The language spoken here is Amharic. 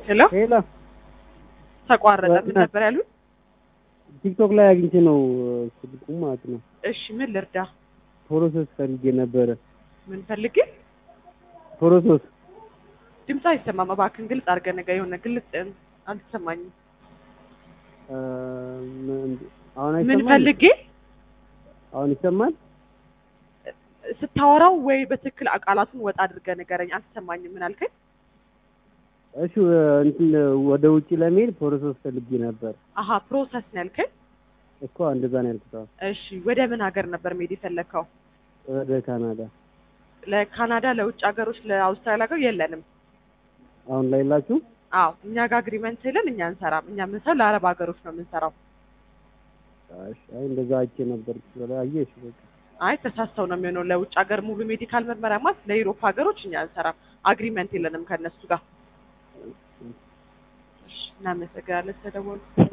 ሄሎ ሄሎ ተቋረጠ። ምን ነበር ያሉት? ቲክቶክ ላይ አግኝቼ ነው ስልኩ ማለት ነው። እሺ ምን ልርዳ? ፕሮሰስ ፈልጌ ነበረ። ምን ፈልጌ? ፕሮሰስ ድምፅ አይሰማም። እባክህን ግልጽ አድርገህ ነገር የሆነ ግልጽ አልተሰማኝም። አ፣ ምን- አሁን ምን አይሰማል? ፈልጌ አሁን ይሰማል? ስታወራው ወይ በትክክል ቃላቱን ወጣ አድርገህ ንገረኝ። አልተሰማኝም። ምን አልከኝ? እሺ እንትን ወደ ውጭ ለመሄድ ፕሮሰስ ፈልጌ ነበር አሀ ፕሮሰስ ነው ያልከኝ? እኮ እንደዛ ነው ያልኩት። አዎ፣ እሺ ወደ ምን ሀገር ነበር መሄድ የፈለግከው? ወደ ካናዳ ለካናዳ፣ ለውጭ ሀገሮች፣ ለአውስትራሊያ ሀገር የለንም። አሁን ላይ ላችሁ አዎ እኛ ጋር አግሪመንት የለን። እኛ እንሰራም። እኛ የምንሰራው ለአረብ ሀገሮች ነው የምንሰራው። እሺ፣ አይ እንደዛ አይቼ ነበር። አየሽ በቃ አይ ተሳስተው ነው የሚሆነው። ለውጭ ሀገር ሙሉ ሜዲካል ምርመራ ማለት ለዩሮፕ ሀገሮች እኛ እንሰራም። አግሪመንት የለንም ከእነሱ ጋር። እሺ እናመሰግናለን ስለደወሉ